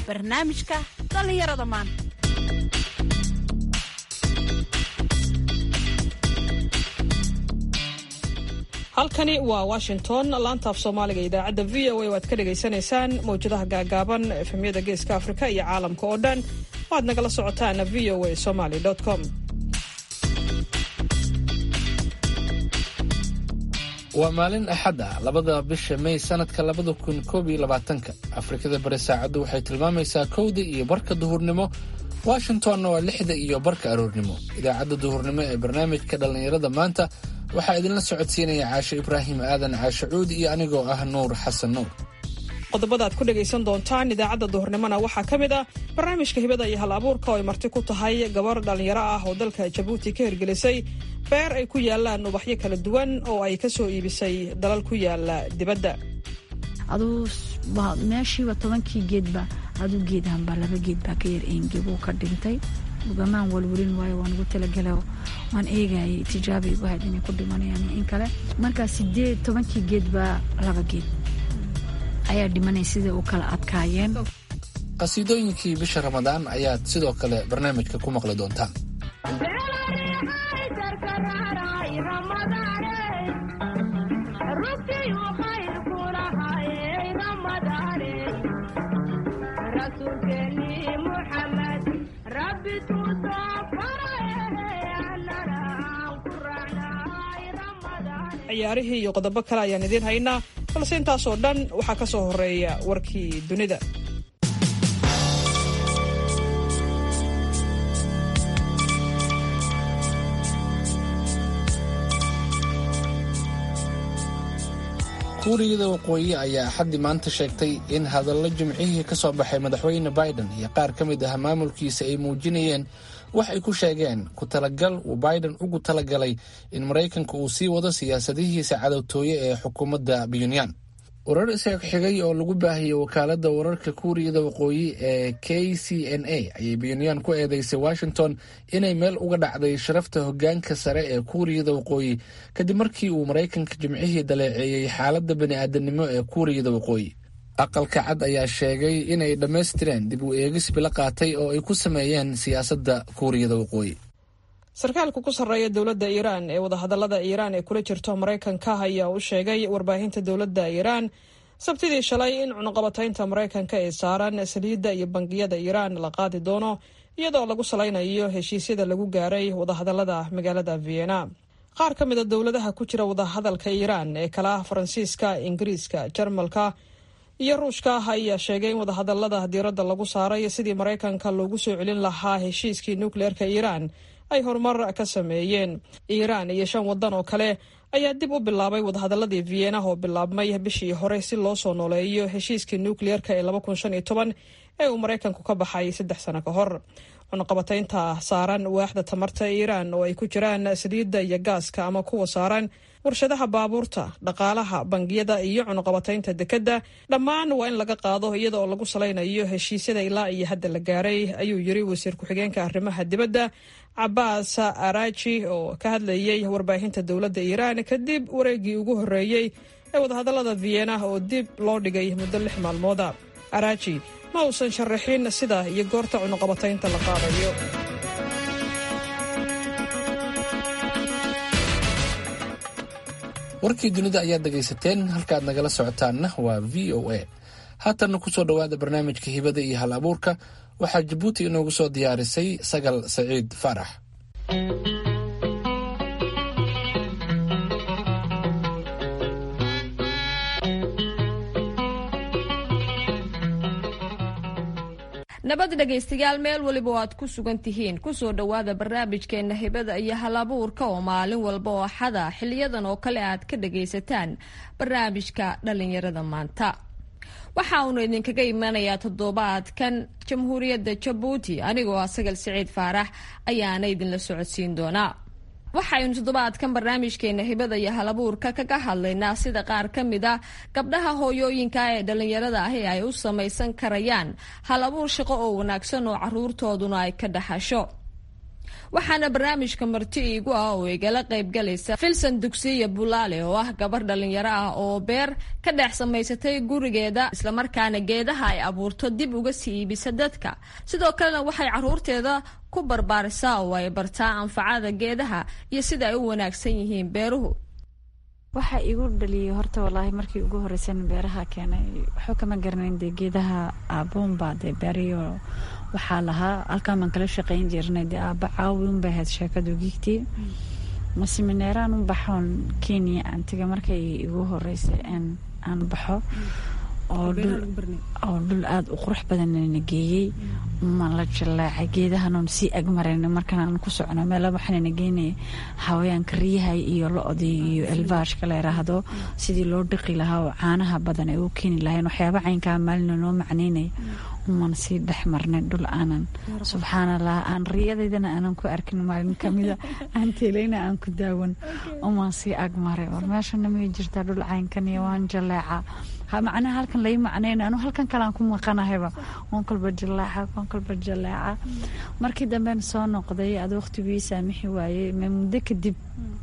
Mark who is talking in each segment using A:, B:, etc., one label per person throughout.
A: barnaamijka dhallinyarada maanta
B: halkani waa washington laanta af soomaaliga idaacadda v o a waad ka dhagaysanaysaan mawjadaha gaagaaban efemyada geeska afrika iyo caalamka oo dhan waad nagala socotaan v o a somaly com
C: waa maalin axad ah labada bisha may sanadka labada kun koob iyo labaatanka afrikada bari saacaddu waxay tilmaamaysaa kowda iyo barka duhurnimo washingtonna waa lixda iyo barka aroornimo idaacadda duhurnimo ee barnaamijka dhallinyarada maanta waxaa idinla socodsiinaya caashe ibraahim aadan caashe cuud iyo anigoo ah nuur xasan nuur
B: qodobada aad ku dhagaysan doontaan idaacadda duhurnimona waxaa ka mid ah barnaamijka hibada iyo hal abuurka oo ay marti ku tahay gabar dhallinyaro ah oo dalka jabuuti ka hirgelisay beer ay ku yaalaan ubaxyo kala duwan oo ay ka soo iibisay dalal ku yaala dibadda
D: aduu meeshiiba tobankii geedba aduu geedhanbaa laba geed baa ka yar eengeguu ka dhintay ugamaan walwalin waayo waan ugu talagala waan eegayay tijaaba igu hayd inay ku dhimanayaan in kale markaa sideed tobankii geed baa laba geed ayaa dhimanay siday u kala adkaayeen
C: qasiidooyinkii bisha ramadaan ayaad sidoo kale barnaamijka ku maqli doontaan
B: ciyaarihii iyo qodobo kale ayaan idiin haynaa balse intaasoo dhan waxaa ka soo horeeya warkii dunida
C: kuuriyada waqooyi ayaa axaddii maanta sheegtay in hadallo jimcihii ka soo baxay madaxweyne biden iyo qaar ka mid ah maamulkiisa ay muujinayeen wax ay ku sheegeen ku talagal uu biden ugu talagalay in maraykanka uu sii wado siyaasadihiisa cadowtooye ee xukuumadda pyonyan warar isaga xigay oo lagu baahiyey wakaaladda wararka kuuriyada waqooyi ee k c n a ayay pyonyan ku eedeysay washington inay meel uga dhacday sharafta hoggaanka sare ee kuuriyada waqooyi kadib markii uu maraykanka jimcihii daleeceeyey xaaladda bani'aadanimo ee kuuriyada waqooyi aqalka cad ayaa sheegay inay dhammaystireen dib u eegis bilo qaatay oo ay ku sameeyeen siyaasadda kuuriyada waqooyi
B: sarkaalka ku sarreeya dowladda iiraan ee wadahadallada iiraan ee kula jirto maraykanka ayaa u sheegay warbaahinta dowladda iiraan sabtidii shalay in cunuqabataynta maraykanka ee saaran saliidda iyo bangiyada iiraan la qaadi doono iyadoo lagu salaynayo heshiisyada lagu gaaray wadahadallada magaalada vienna qaar ka mid a dowladaha ku jira wadahadalka iiraan ee kala ah faransiiska ingiriiska jarmalka iyo ruushka ayaa sheegay in wadahadallada diiradda lagu saaray sidii maraykanka loogu soo celin lahaa heshiiskii nukleerka iiraan ay horumar ka sameeyeen iiraan iyo shan waddan oo kale ayaa dib u bilaabay wadahadaladii vienna oo bilaabmay bishii hore si loo soo nooleeyo heshiiskii nukleerka ee laba kun shan iyo toban ee uu maraykanku ka baxay saddex sano ka hor cunuqabataynta saaran waaxda tamarta iiraan oo ay ku jiraan saliidda iyo gaaska ama kuwa saaran warshadaha baabuurta dhaqaalaha bangiyada iyo cunuqabataynta dekedda dhammaan waa in laga qaado iyada oo lagu salaynayo heshiisyada ilaa iyo hadda la gaaray ayuu yiri wasiir ku-xigeenka arrimaha dibadda cabaas araji oo ka hadlayay warbaahinta dowladda iiraan kadib wareegii ugu horreeyey ee wadahadallada vienna oo dib loo dhigay muddo lix maalmooda araji ma uusan sharaxin sida iyo goorta cunuqabataynta la qaadayo
C: warkii dunida ayaad dhegaysateen halkaaad nagala socotaanna waa v o a haatanna ku soo dhowaada barnaamijka hibada iyo hal abuurka waxaa jabuuti inoogu soo diyaarisay sagal saciid faarax
E: nabad dhegaystayaal meel weliba oo aad ku sugan tihiin kusoo dhowaada barnaamijkeena hibada iyo halabuurka oo maalin walba oo axada xiliyadan oo kale aad ka dhagaysataan barnaamijka dhalinyarada maanta waxa uunu idinkaga imanayaa toddobaadkan jamhuuriyadda jabuuti anigoo ah sagal siciid faarax ayaana idinla socodsiin doonaa waxaynu toddobaadkan barnaamijkeena hibada iyo halabuurka kaga hadlaynaa sida qaar ka mid a gabdhaha hooyooyinka ee dhalinyarada ahi ay u samaysan karayaan hal abuur shaqo oo wanaagsan oo caruurtooduna ay ka dhaxasho waxaana barnaamijka marti iigu ah oo igala qaybgalaysa filson dugsiya bulaale oo ah gabar dhalinyaro ah oo beer ka dhex samaysatay gurigeeda islamarkaana geedaha ay abuurto dib uga sii iibisa dadka sidoo kalena waxay caruurteeda ku barbaarisaa oo ay bartaa anfacada geedaha iyo sida ay u wanaagsan yihiin beeruhu
D: waxaa igu dhaliyay horta walaahi markii ugu horeysan beeraha keenay waxba kama garanayn dee geedaha aabuunbaa dee beeriyo waxaa lahaa halkaan baan kala shaqayn jirnay dee aaba caawi unbay ahayd sheekadu giigtii masimineeraan u baxoon kenya aan taga markay igu horeysay aan baxo oo dhul aada u qurux badanna geeyey ma la jaleecay geedahanoon sii agmarayna markaan aan ku socno meela waxaanana geynaya hawayaanka riyahay iyo lo-dii iyo elbaashka la yiraahdo sidii loo dhiqi lahaa oo caanaha badan ay u keeni lahayn waxyaaba caynkaa maalina noo macnaynaya uman sii dhex marnay dhul aanan subxaanallah aan riyadaydana aanan ku arkin maalin kamida aan teelayna aan ku daawan uman sii agmaray war meeshana may jirtaa dhul caynkan iyo waan jaleeca macnaha halkan lai macnayn anu halkan kalean ku maqanahayba waan kolba jaleeca waan kolba jaleeca markii damben soo noqday ad waqtigii saamixi waayey ma muddo kadib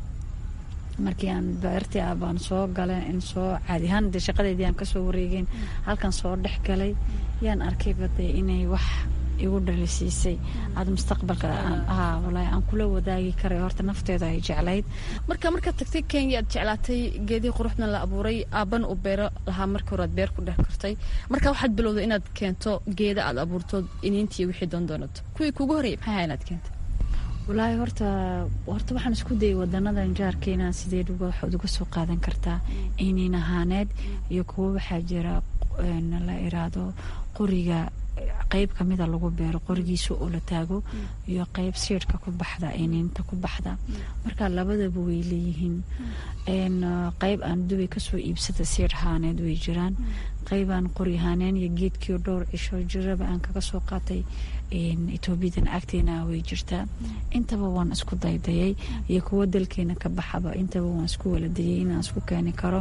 D: markii aan beertii ah baan soo galay in soo caadi ahaan dee shaqadeydii aan kasoo wareegeyn halkan soo dhex galay yaan arkayba dee inay wax igu dhalisiisay aada mustaqbalka walahi aan kula wadaagi karay horta nafteeda ay jeclayd
E: marka markaad tagtay kenya aad jeclaatay geedihii quruxdan la abuuray aaban u beero lahaa markii hore aad beer ku dhex kartay marka waxaad bilowday inaad keento geeda aad abuurto iniintii wixii doondoonato kuwii kugu horreeyay maxay ahaa inaad keento
D: walaahi horta horta waxaan isku dayay wadanadan jaarkeena sidee waxaad uga soo qaadan kartaa iniin ahaaneed iyo kuwo waxaa jira la iraado qoriga qeyb kamida lagu beero qorigiisa oo la taago iyo qeyb siidhka ku baxda iniinta ku baxda marka labadaba way leeyihiin qeyb aan dubay kasoo iibsada siidh ahaaneed way jiraan qeyb aan qori ahaaneen iyo geedkii dhowr cisho jiraba aan kaga soo qaatay etoobiyadan agteena way jirtaa intaba waan isku daydayay iyo kuwo dalkeena ka baxaba intaba waan isku waladayay inaan isku keeni karo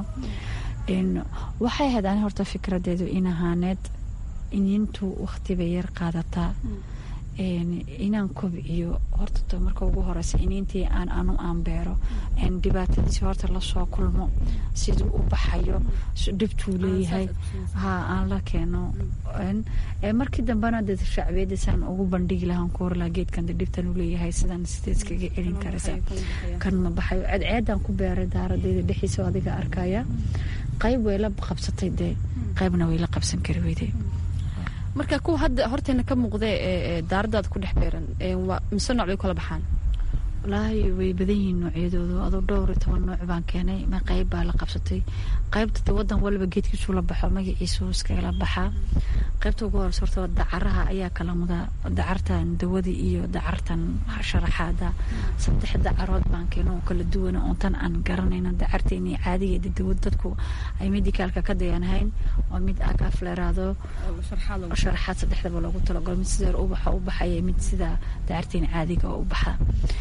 D: waxay ahayd ani horta fikradeedu in ahaaneed iniintu waqtibay yar qaadataa inaan kobciyo horta marka ugu horeysa iniintii aan anu aan beero dhibaatadiisi horta lasoo kulmo siduu u baxayo dhibtuu leeyahay ha aan la keeno markii dambena de shacbiyadasaan ugu bandhigi lahaan ku horlaha geedkan de dhibtan u leeyahay sidaan sidee iskaga celin karaysa kan ma baxayo ceedceedaan ku beeray daaradeyda dhexiisa adiga arkaya qayb way la qabsatay dee qaybna way la qabsan kari weyday
E: marka kuwa hadda horteena ka muuqdee ee daaradaada ku dhex beeran mise nooc bay kala baxaan
D: walaahi way badan yihiin noocyadoodu adoo dhowr iyo toban nooc baan keenay ma qayb baa la qabsatay qaybta de wadan walba geedkiisuu la baxo magaciisu iskagala baxaa qaybta ugu horeysa horta dacaraha ayaa kala mudaa dacartan dawadii iyo dacartan sharaxaada saddex dacarood baan keeno oo kala duwana oon tan aan garanayna dacarteeni caadigeeda dawad dadku ay medicaalka ka dayanahayn waa mid agaaf leeraado sharaxaad saddexdaba loogu talagalo mid sida ubaxa u baxaya mid sida dacarteeni caadiga oo u baxa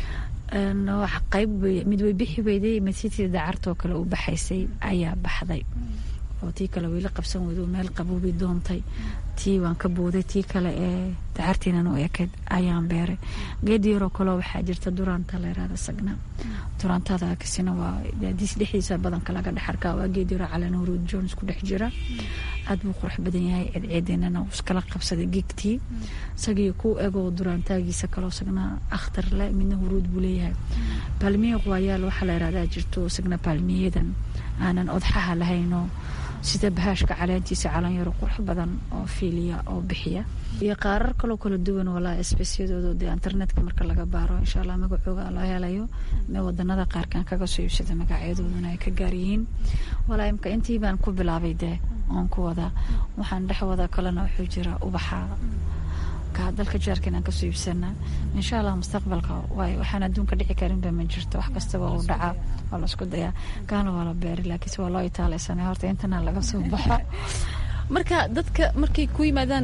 D: qayb mid way bixi weyday mid sitii dacartoo kale u baxaysay ayaa baxday oo tii kale wayla qabsan weydo meel qaboobay doontay tii waan ka booday tii kale ee dacartiinan u ekeyd ayaan beeray geed yaroo kaleo waxaa jirta duraanta leeraada sagna duraantada kasina waa diis dhexdiisa badanka laga dhex arkaa waa geed yaroo calan huruud jones ku dhex jira aad buu qurux badan yahay ceedceedeenana iskala qabsaday geegtii isagii ku egoo duraantaagiisa kaloo sagna akhtar le midna huruud buu leeyahay palmiye waayaal waxaa la yirahdaa jirto isagna palmiyadan aanan odxaha lahaynoo sida bahaashka caleentiisa calanyaro qurux badan oo fiiliya oo bixiya iyo qaarar kaloo kala duwan walaa sbesiyadooda dee internetka marka laga baaro insha allah magacooga loo helayo me wadanada qaarkan kaga soo iibsada magacyadooduna ay ka gaaryihiin walaa imka intii baan ku bilaabay dee oon ku wadaa waxaan dhex wada kalena wuxuu jira ubaxa dalka jaarka inaan kasoo iibsana insha allah mustaqbalka waay waxaan adduunka dhici karinba ma jirto wax kastaba uu dhacaa waa la isku dayaa kaana waa la beeri laakiinse waa loo itaalaysanay horta intana laga soo baxo
E: marka dadka markay ku yimaadaan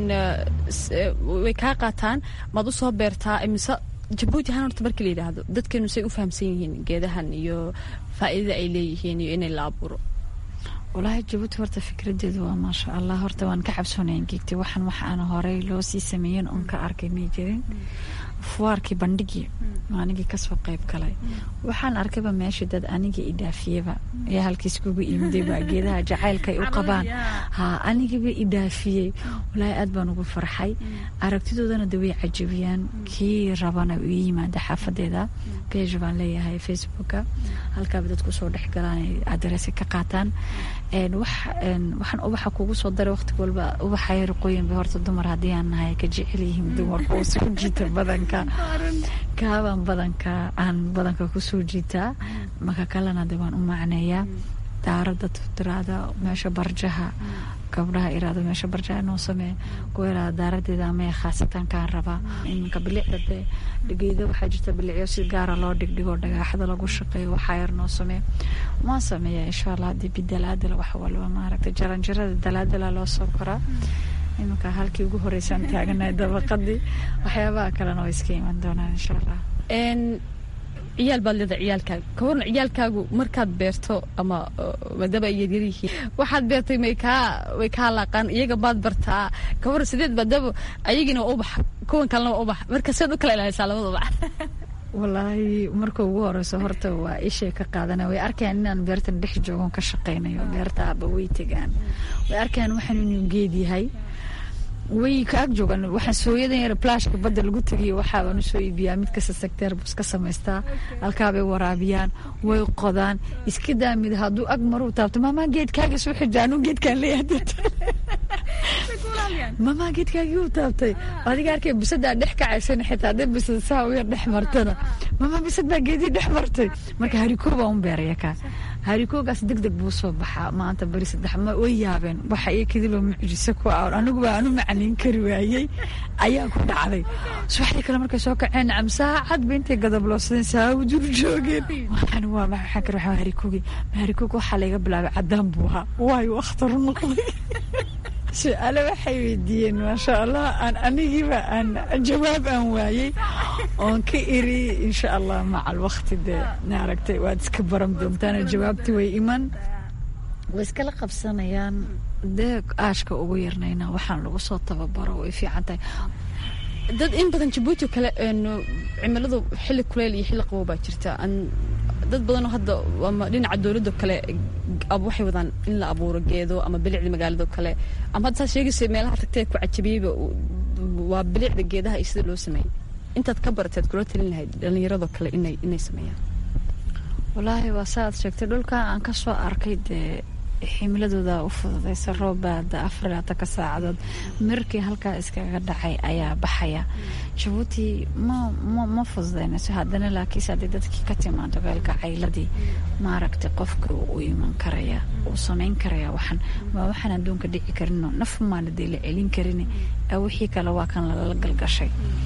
E: way kaa qaataan maad u soo beertaa mise jabuuti ahaan horta markii la yidhaahdo dadkeenu say u fahamsan yihiin geedahan iyo faa'iidada ay leeyihiin iyo inay la abuuro
D: walaahi jabuuti horta fikradeedu waa maasha allah horta waan ka cabsoonayan geegtay waxaan wax aan horey loo sii sameeyen oon ka arkay may jirin fuwaarkii bandhigii anigii kasoo qeyb galay waxaan arkayba meesha dad aniga idhaafiyeba ayaa halkiis kugu imidayba geedaha jacaylkaay u qabaan ha anigaba idhaafiyey walaahi aad baan ugu farxay aragtidoodana de way cajabiyaan kii rabana u yimaada xaafadeeda beja baan leeyahay facebooka halkaaba dadku soo dhexgalaan adaresi ka qaataan waxaan ubaxa kugu soo daray waqti walba ubaxa yarqooyinba horta dumar haddii aan nahay ka jecel yihiin dumarka oo soo jiita badanka kaabaan badanka aan badanka kusoo jiitaa maka kalena de waan u macneeyaa daarada tiraada meesha barjaha gabdhaha iraado meesha barjaha noo samee kuwa iraada daaradeeda amaya khaasatan kaan rabaa iminka bilicda dee geeda waxaa jirta bilicyo si gaara loo dhigdhigo dhagaaxda lagu shaqeeyo waxaa yar noo samee waan sameeyaa insha allah haddii bidalaadala wax walba maaragtay jaranjarada dalaadala loo soo koraa iminka halkii ugu horeysaan taaganahay dabaqadii waxyaabaha kalena way iska iman doonaan insha allah
E: ciyaal baad leeda ciyaalkaaga ka warna ciyaalkaagu markaad beerto ama maadaama ay yaryar yihiin waxaad beertay may kaa way kaa laaqaan iyaga baad bartaa ka warna sideed maadaama ayagina waa ubax kuwan kalena waa ubax marka sidaad u kala ilaalisaa labada ubax
D: walaahi marka ugu horeyso horta waa ishay ka qaadana way arkayaan inaan beertan dhex joogon ka shaqaynayo beerta aba way tegaan way arkayaan waxaan inuu geed yahay way ka ag joogaan waxaan sooyadan yar plashka badda lagu tegiyo waxaabaan usoo iibiyaa mid kasta secteer buu iska samaystaa halkaabay waraabiyaan way qodaan iska daamid hadduu ag maruu taabto maamaa geedkaaga soo xija anuu geedkaan leeyahay mamaa geedkaagii u taabtay adiga arkay bisadaa dhex kacaysan xitaa hadday bisad saa u yar dhex martana mamaa bisad baa geedii dhex martay marka harikoo baa un beeraya kaa harikoogaas deg deg buu soo baxaa maanta beri saddex ma way yaabeen waxa iyo kadiloo mucjiso ku ah anigu baa anu macniin kari waayey ayaa ku dhacday subaxdii kale markay soo kaceen nacam saacad ba intay gadabloodsadeen saabu dur joogeen waxaan waa maxaa kale waxaa harikoogi harikoog waxaa layga bilaabay caddaan buu ahaa waayo akhtaru noqday su-aale waxay weydiiyeen maasha allah aan anigiiba aan jawaab aan waayey oon ka iri insha allah macal wakti dee maaragtay waad iska baran doontaan jawaabti way iman way iskala qabsanayaan dee aashka ugu yarnayna waxaan lagu soo tababaro way fiican tahay
E: dad in badan jabuuti kale cimiladu xilli kuleyl iyo xilli qabow baa jirta dad badanoo hadda ama dhinaca dowladdo kale waxay wadaan in la abuuro geedo ama bilicda magaalado kale ama hadda saad sheegaysa meelaha tagtee ku cajabiyeyba waa bilicda geedaha iyo sida loo sameeyey intaad ka barateed kula talin lahayd dhallinyarado kale inay inay sameeyaan
D: wallaahi waa saaad sheegtay dhulka aan ka soo arkay dee ximiladooda u fududaysa roobbaada afar labatanka saacadood mirkii halkaa iskaga dhacay ayaa baxaya jabuuti ma ma ma fududaynayso haddana laakiinse haddii dadkii ka timaado beelka cayladii maaragtay qofka u iman karaya uu samayn karaya waxan waa waxaan adduunka dhici karino naf maana dee la celin karin wixii kale waa kan lala galgashay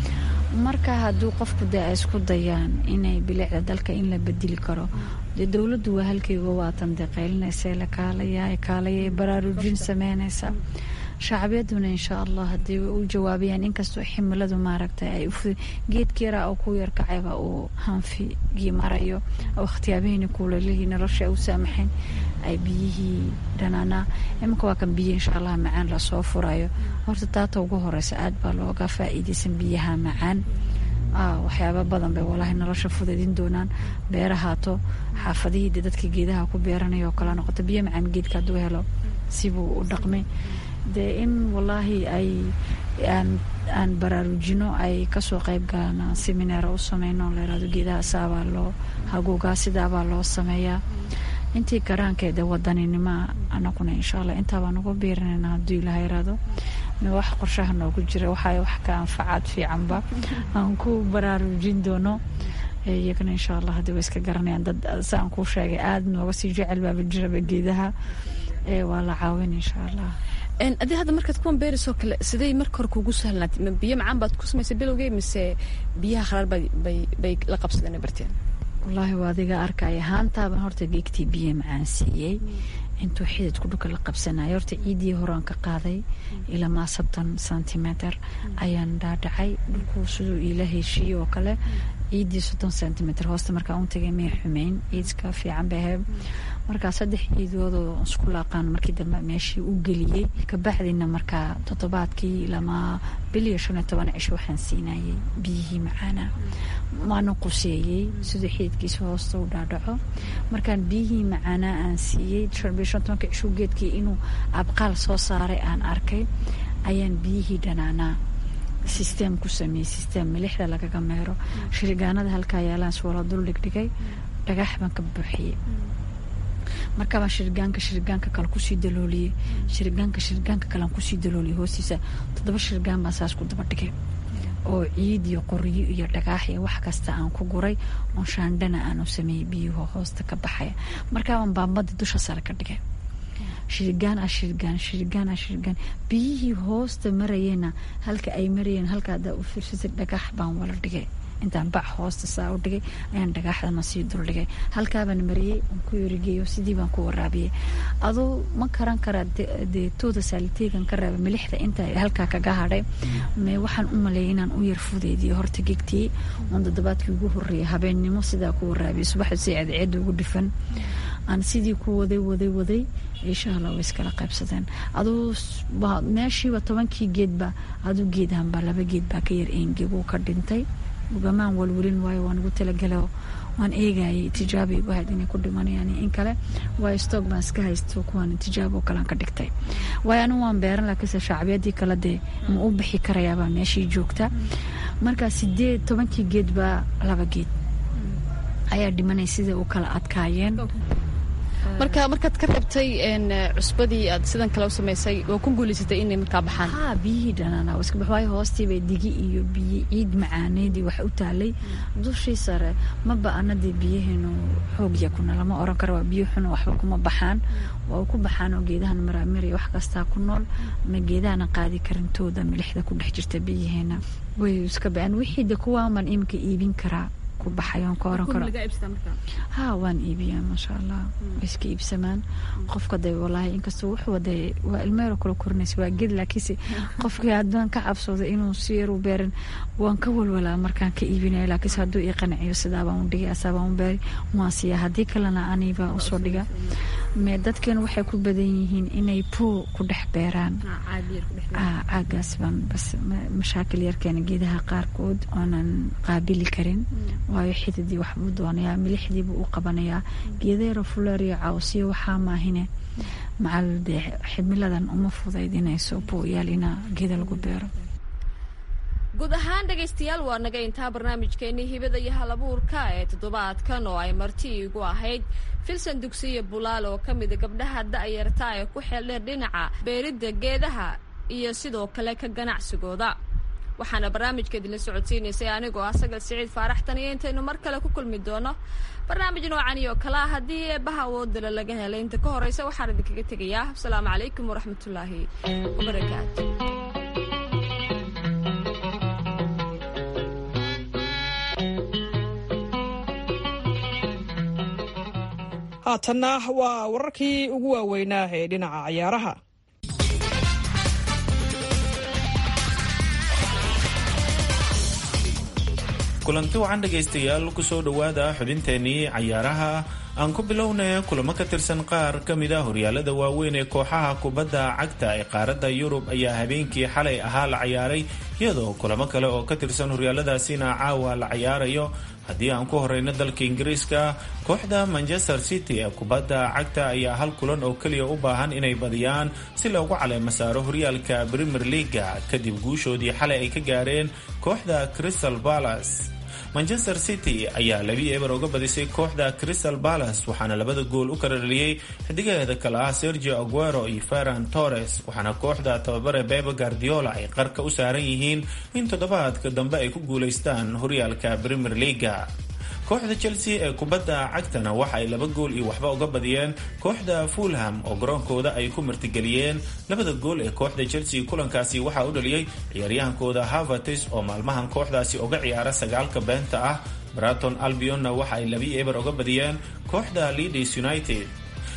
D: marka hadduu qofku dee ay isku dayaan inay bilicda dalka in la bedeli karo dee dowladdu waa halkeyga waatan dee qaylinaysa la kaalaya kaalaya baraarujin sameynaysa shacbiyaduna insha allah haddii u jawaabayaan inkastoo ximiladu maaragtay ay geedkeera oo ku yarkacayba uu hanfigii marayo wakhtiyaabihiini kuulalihii nolosha u saamaxayn ay biyihii dhanaanaa iminka waa kan biyo insha allah macaan lasoo furayo horta taata ugu horeysa aad baa looga faa'iidaysan biyaha macaan waxyaaba badan bay walaahi nolosha fudaydin doonaan beerahaato xaafadihii de dadka geedaha ku beeranaya oo kala noqoto biyo macaan geedka hadduu helo sibuu u dhaqmay dee in walaahi ay aan aan baraarujino ay kasoo qayb galaan semineer u sameyno layirahdo geedaha saabaa loo hagoogaa sidaabaa loo sameeyaa intii garaankeeda wadaninimoa anaguna insha allah intaabaa nagu biirinayna hadduu ilaha yiraahdo wax qorshaha noogu jira waxay wax ka anfacaad fiicanba aan ku baraarujin doono iyagana insha allah haddii way iska garanayaan dad saan kuu sheegay aada nooga sii jecel baaba jiraba geedaha waa la caawin insha allah
E: adii hadda markaad kuwan beerisoo kale siday marka hore kuugu sahlnaatay ma biyo macaan baad ku samaysay bilowgee mise biyaha kharaar bay bay la qabsadeen barteen
D: wallaahi waa adiga arkaya haantaaban horta geegtii biyo macaan siiyey intuu xididku dhulka la qabsanaya horta ciidii horaan ka qaaday ilamaa soddon centimeter ayaan dhaadhacay dhulku siduu iila heshiiye oo kale ciiddii soddon centimitr hoosta markaa un tagay may xumeyn ciidska fiican bay ahayd markaa saddex ciidoodoo isku laaqaan markii dambe meeshii u geliyey kabacdina markaa toddobaadkii lama bil iyo shan iyo toban cisho waxaan siinayay biyihii macaana waana quseeyey siduu xiidkiisa hoosta u dhaadhaco markaan biyihii macaanaa aan siiyey bil shan tobanka cisho geedkii inuu abqaal soo saaray aan arkay ayaan biyihii dhanaanaa sisteem ku sameeyey sisteem milixda lagaga meero shirigaanada halkaa yaalaan suwala dul dhigdhigay dhagax baan ka buuxiyey markaabaan shirigaanka shirigaanka kale kusii dalooliyey shirigaanka shirigaanka kalean kusii dalooliyey hoostiisa toddoba shirigaan baan saas ku daba dhigay oo ciid iyo qoryo iyo dhagaax iyo wax kasta aan ku guray oo shaandhana aanu sameeyey biyuhu hoosta ka baxaya markaabaan baambada dusha sare ka dhigay shirigaan ah shirigaan shirigaan ah shirigaan biyihii hoosta marayena halka ay marayeen halka haddaa u fiirsatay dhagax baan wala dhigay intaan bac hoosta saa u dhigay ayaan dhagaaxdana sii dul dhigay halkaabaan mariyey aan ku yorigeeyo sidii baan ku waraabiyey aduu ma karan karaa dee tooda saaliteegan ka reeba milixda inta halkaa kaga hadhay me waxaan u maleeyay inaan u yar fudeediyo horta gegtii oon toddobaadkii ugu horreeyay habeennimo sidaa ku waraabiyay subaxda si ceedceeda ugu dhifan aan sidii ku waday waday waday insha allah way iskala qaybsadeen aduu meeshiiba tobankii geedba aduu geedhanba laba geed baa ka yar eengeguu ka dhintay ugamaan walwelin waayo waan ugu talagala waan eegayay tijaabay igu hayd inay ku dhimanayaan in kale waayo stock baan iska haysto kuwaan tijaabo kalean ka dhigtay waayo anigu waan beeran laakiinse shacbiyadii kale dee ma u bixi karayaabaa meeshii joogta marka sideed tobankii geed baa laba geed ayaa dhimanay sida u kala adkaayeen
A: marka markaad ka reebtay cusbadii aad sidan kale u samaysay waa ku guulaysatay inay markaa baxaan
D: ha biyihii dhanaana iska bax waayo hoostiibay digi iyo biyo ciid macaaneydii wax u taalay dushii sare ma ba-anadii biyaheenu xoogya kuna lama oran karo waa biyo xun waxba kuma baxaan waa ku baxaan oo geedahan maraamir wax kastaa ku nool ma geedahana qaadi karintooda milixda ku dhex jirta biyaheena way iska ba-an wixii de kuwaaman iminka iibin karaa baxayoon ka oran karo ha waan iibiyaa maasha allah way iska iibsamaan qofka de walaahi inkastoo wuxuu de waa ilmeero kala korinaysa waa ged laakiinse qofkii haddaan ka cabsooda inuu si yar u beerin waan ka walwalaa markaan ka iibinaya laakiinse hadduu ii qanciyo sidaabaan u dhigay asaabaan u beeri waan siiyaa haddii kalena aniibaa usoo dhiga me dadkeenu waxay ku badan yihiin inay poo ku dhex beeraan caagaas baan bas mashaakil yarkeena geedaha qaarkood oonan qaabili karin waayo xididii waxbuu doonayaa milixdiibuu u qabanayaa geedeero fuleeriyo cawsiyo waxaa maahine macal dee ximiladan uma fudaydinayso booyaal inaa geeda lagu beero
E: guud ahaan dhegaystayaal waa naga intaa barnaamijkeenii hibada iyo halabuurka ee toddobaadkan oo ay marti igu ahayd filsan dugsiyo bulaal oo ka mida gabdhaha da'yarta ee ku xeeldheer dhinaca beeridda geedaha iyo sidoo kale ka ganacsigooda waxaana barnaamijka idinla socodsiinaysay anigoo ah sagal siciid faaraxtan iyo intaynu mar kale ku kulmi doono barnaamij noocan iyo kalea haddii eebbaha awoodala laga helay inta ka horeysa waxaan idinkaga tegayaa asalaamu calaykum waraxmatullaahi wabarakaatu
B: haatanna waa wararkii ugu waaweynaa ee dhinaca cayaaraha
F: kulanti wacan dhegaystayaal kusoo dhowaada xubinteenii cayaaraha aan ku bilownay kulamo ka tirsan qaar ka mid a horyaalada waaweyn ee kooxaha kubadda cagta ee qaaradda yurub ayaa habeenkii xalay ahaa la cayaaray iyadoo kulamo kale oo ka tirsan horyaaladaasina caawa la cayaarayo haddii aan ku horeyno dalka ingiriiska kooxda manchester city ee kubadda cagta ayaa hal kulan oo keliya u baahan inay badiyaan si loogu caleemo saaro horyaalka premier leaga kadib guushoodii xalay ay ka gaareen kooxda crystal balas manchester city ayaa labi eber uga badisay kooxda crystal balas waxaana labada gool u kala dhaliyey xidigaheeda kale ah sergio aguero iyo ferran torres waxaana kooxda tababare bebe guardiola ay qarka u saaran yihiin in toddobaadka dambe ay ku guulaystaan horyaalka premier leaga kooxda chelsea ee kubadda cagtana waxa ay laba gool iyo waxba uga badiyeen kooxda fulham oo garoonkooda ay ku martigeliyeen labada gool ee kooxda chelsea kulankaasi waxaa u dhaliyey ciyaaryahankooda havertis oo maalmahan kooxdaasi uga ciyaara sagaalka beenta ah braton albionna waxa ay labi eber uga badiyeen kooxda leaders united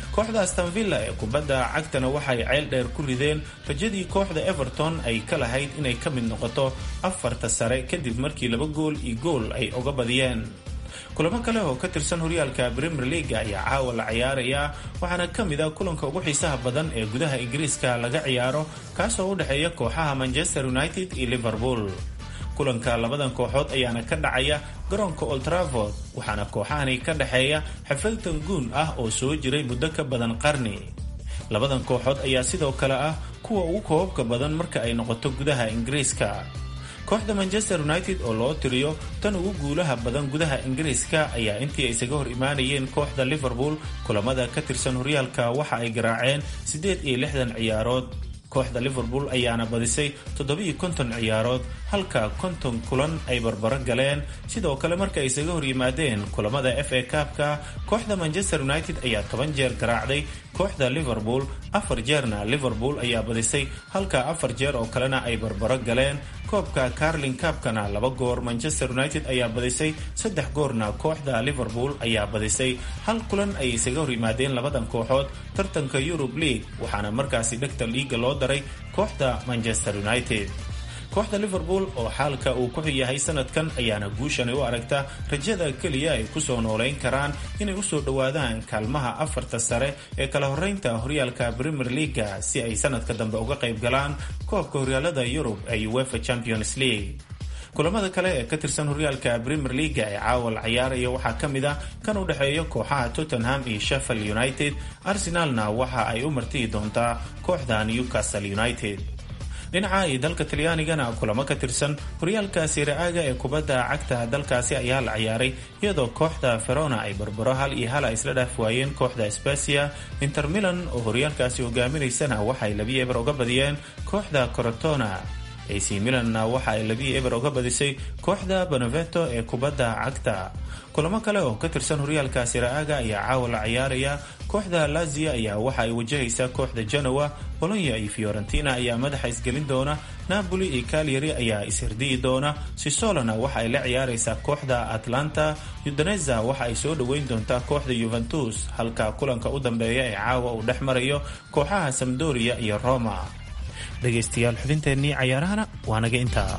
F: kooxda astanvilla ee kubadda cagtana waxay ceel dheer ku rideen rajadii kooxda everton ay ka lahayd inay ka mid noqoto afarta sare kadib markii laba gool iyo gool ay uga badiyeen kulamo kale oo ka tirsan horyaalka premier leaga ayaa caawa la ciyaaraya waxaana ka mid a kulanka ugu xiisaha badan ee gudaha ingiriiska laga ciyaaro kaasoo u dhexeeya kooxaha manchester united iyo liverpool kulanka labadan kooxood ayaana ka dhacaya garoonka oltraford waxaana kooxahani ka dhexeeya xafaltan guun ah oo soo jiray muddo ka badan qarni labadan kooxood ayaa sidoo kale ah kuwa ugu koobabka badan marka ay noqoto gudaha ingiriiska kooxda manchester united oo loo tiriyo tan ugu guulaha badan gudaha ingiriiska ayaa intii ay isaga hor imaanayeen kooxda liverpool kulamada ka tirsan horyaalka waxa ay garaaceen siddeed iyo lixdan ciyaarood kooxda liverpool ayaana badisay toddobiiyo konton ciyaarood halka konton kulan ay barbaro galeen sidoo kale marka ay isaga hor yimaadeen kulamada f a kaabka kooxda manchester united ayaa toban jeer garaacday kooxda liverpool afar jeerna liverpool ayaa badisay halka afar jeer oo kalena ay barbaro galeen koobka carling kaabkana laba goor manchester united ayaa badisay saddex goorna kooxda liverpool ayaa badisay hal kulan ay isaga hor yimaadeen labadan kooxood tartanka yurub league waxaana markaasi dhegta liiga loo daray kooxda manchester united kooxda liverpool oo xaalka uu ku yahay sanadkan ayaana guushani u aragta rajada keliya ay kusoo noolayn karaan inay usoo dhowaadaan kaalmaha afarta sare ee kala horeynta horyaalka premier leaga si ay sanadka dambe uga qayb galaan koobka horyaalada yurub ee uefa champions league kulamada kale ee ka tirsan horyaalka premier leaga ee caawa la ciyaaraya waxaa ka mid ah kan u dhexeeya kooxaha tottenham iyo sheffield united arsenalna waxa ay u martiyi doontaa kooxda newcastle united dhinaca iyo dalka talyaanigana kulamo ka tirsan horyaalka siraaga ee kubadda cagta dalkaasi ayaa la ciyaaray iyadoo kooxda verona ay barbaro hal iyo hala isla dhaaf waayeen kooxda specia inter milan oo horyaalkaasi hogaaminaysana waxaay labiyo eber uga badiyeen kooxda corotona ac milanna waxa ay labiyo eber uga badisay kooxda beneveto ee kubadda cagta kulamo kale oo ka tirsan horyaalka siraaga ayaa caawa la ciyaaraya kooxda lazia ayaa waxa ay wajahaysaa kooxda genoa bolonya iyo fiorentina ayaa madaxa isgelin doona napoli iyo calyari ayaa ishirdiyi doona sisolona waxa ay la ciyaaraysaa kooxda atlanta udaneza waxa ay soo dhoweyn doontaa kooxda yuventus halka kulanka u dambeeya ee caawa uu dhex marayo kooxaha samdoria iyo roma dhegaystayaal xubinteennii cayaarahana waa naga intaa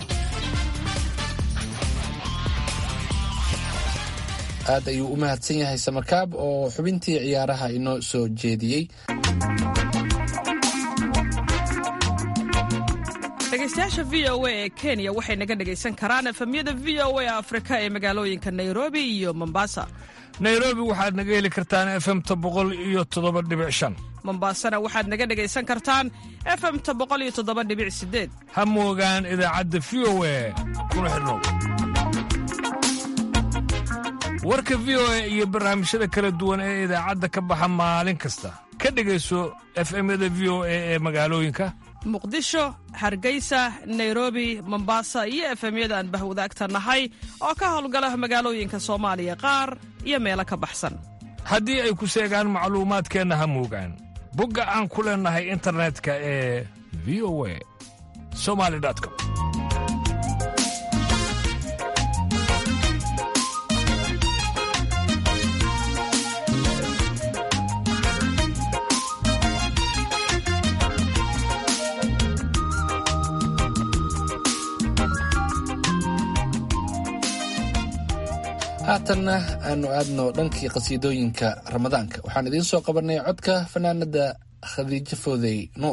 C: aad ayuu u mahadsan yahay samakaab oo xubintii ciyaaraha inoo soo jeediyey
B: dhegeystayaasha v o a ee kenya waxay naga dhegaysan karaan efemyada v o a afrika ee magaalooyinka nairobi iyo mombasa
G: nairobi waxaad naga heli kartaan efemta boqol iyo toddoba dhibic shan
B: mombasana waxaad naga dhegaysan kartaan efemta boqol iyo toddoba dhibic sideed
G: ha moogaan idaacadda v o a kuna xidhnow warka v o a iyo barnaamijyada kala duwan ee idaacadda ka baxa maalin kasta ka dhegayso efemyada v o a ee magaalooyinka
B: muqdisho hargeysa nairobi mombasa iyo efemyada aan bahwadaagta nahay oo ka howlgala magaalooyinka soomaaliya qaar iyo meelo ka baxsan
G: haddii ay ku seegaan macluumaadkeenna ha moogaan bogga aan ku leennahay internetka ee v o a somali com
C: haatanna aanu aadno dhankii qasiidooyinka ramadaanka waxaan idiin soo qabanay codka fanaanada khadiijo foodey nuur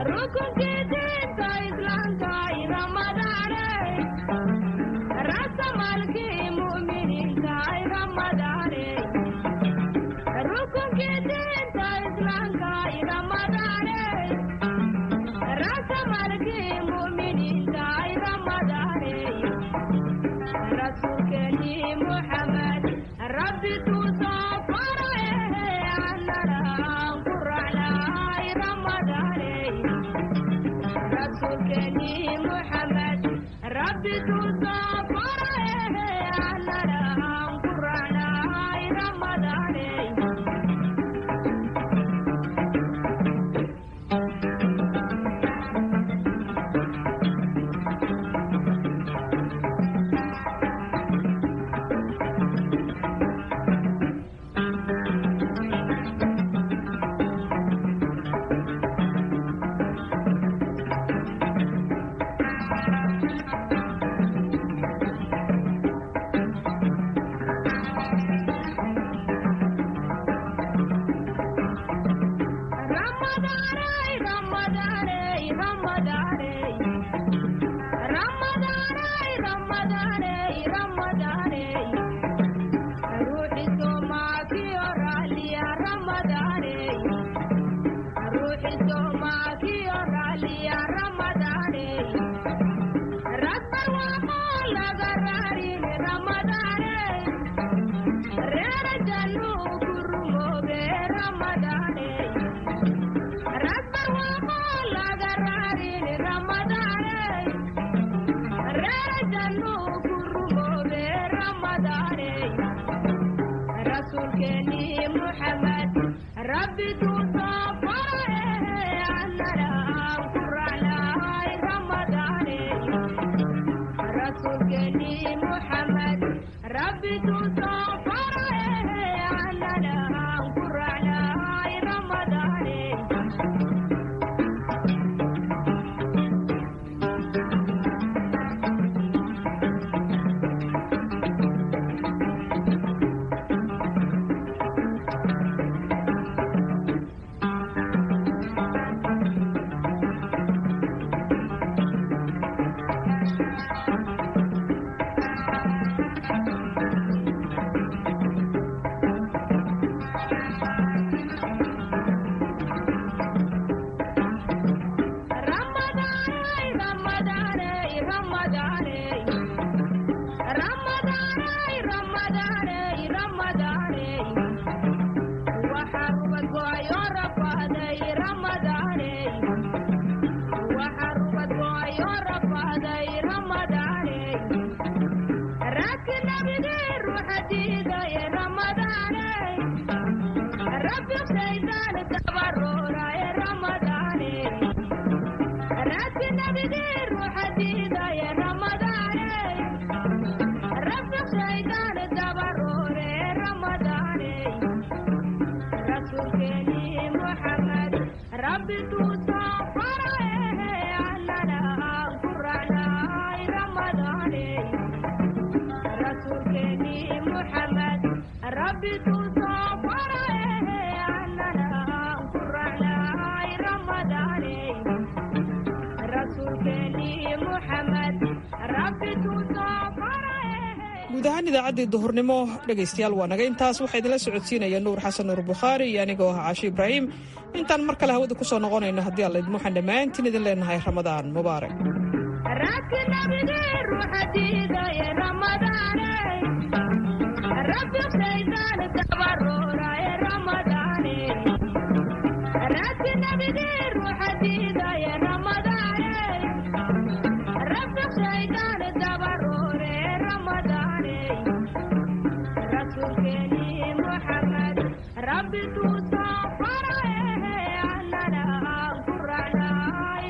B: guud ahaan idaacaddii duhurnimo dhegaystayaal waa naga intaas waxaa idinla socodsiinaya nuur xasan nuur bukhaari iyo anigoo ah caashi ibraahim intaan mar kale hawada ku soo noqonayno haddii alla idmo waxaan dhammaantiin idin leenahay ramadaan mubaarak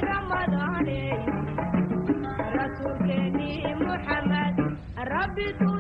H: Rabbi